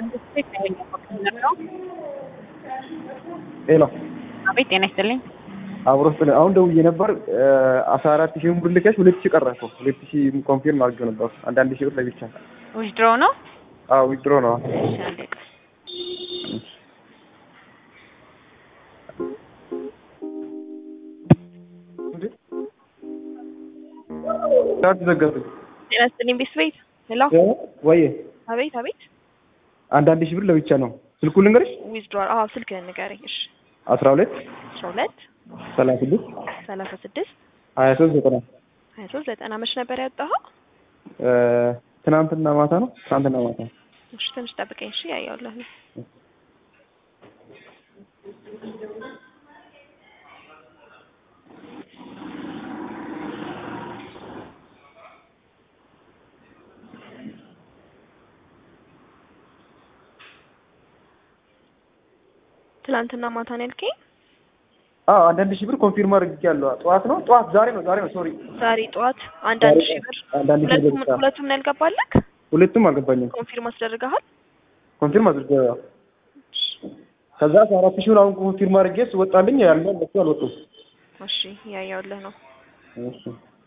ሄሎ አቤት ጤና ይስጥልኝ። አብሮ ስለ አሁን ደውዬ ነበር አስራ አራት ሺህ ብር ልከሽ ሁለት ሺህ ቀረ እኮ ሁለት ሺህ ኮንፊርም አድርጌው ነበር። አንዳንድ ሺህ ብር ለብቻ ዊዝድሮ ነው? አዎ ዊድሮ ነው። እሺ አንዴ ቆይ። ዳት ዘጋቱ ጤና ይስጥልኝ ቤት ቤት ሄሎ ወይ አቤት አቤት አንዳንድ ሺህ ብር ለብቻ ነው። ስልኩ ልንገርሽ ዊዝድሮ አዎ ስልክህን ንገረኝ። እሺ አስራ ሁለት አስራ ሁለት ሰላሳ ስድስት ሰላሳ ስድስት ሀያ ሶስት ዘጠና ሀያ ሶስት ዘጠና መች ነበር ያወጣኸው? ትናንትና ማታ ነው። ትናንትና ማታ እሺ ትንሽ ጠብቀኝ እሺ ያየውልህ ነው ትላንትና ማታ ነው ያልከኝ? አዎ አንዳንድ ሺህ ብር ኮንፊርም አድርጌያለሁ። ጠዋት ነው ጠዋት ዛሬ ነው ዛሬ ነው ሶሪ ዛሬ ጠዋት አንዳንድ ሺህ ብር አንዳንድ ሺህ ብር ሁለቱም ብቻ። ሁለቱም ነው ያልገባለክ? ሁለቱም አልገባኝም። ኮንፊርም አስደርገሃል? ኮንፊርም አድርጌያለሁ። ከዛ አስራ አራት ሺህ ብር አሁን ኮንፊርም አድርጌ ስወጣልኝ ያለ እነሱ አልወጡም። እሺ ያየውልህ ነው እሺ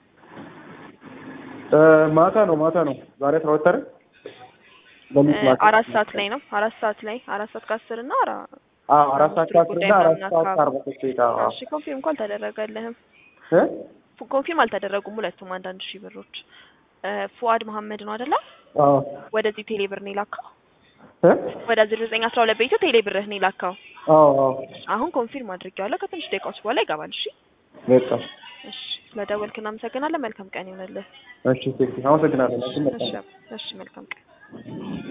እ ማታ ነው ማታ ነው ዛሬ አስራ ሁለት አይደል? በሚት እ ማታ አራት ሰዓት ላይ ነው አራት ሰዓት ላይ አራት ሰዓት ከአስር እና አራ አዎ አራት ሰዓት አምስት ከአስር ጉዳይ እና አራት ምናምን ሰዓት አካባቢ። ከአርባ ሶስት ደቂቃ አዎ። እሺ ኮንፊርም እንኳን አልተደረገልህም እ ፉ- ኮንፊርም አልተደረጉም ሁለቱም አንዳንድ ሺህ ብሮች እ ፉአድ መሀመድ ነው አይደለ አዎ ወደዚህ ቴሌ ብር ነው የላከው እ ወደ ዜሮ ዘጠኝ አስራ ሁለት ቤቱ ቴሌ ብርህ ነው የላከው አዎ አዎ አሁን ኮንፊርም አድርጌዋለሁ ከትንሽ ደቂቃዎች በኋላ ይገባል እሺ በቃ እሺ ስለደወልክ እናመሰግናለን መልካም ቀን ይሆንልህ እሺ ቴንኪው አመሰግናለሁ። እሺ መልካም እሺ እሺ መልካም ቀን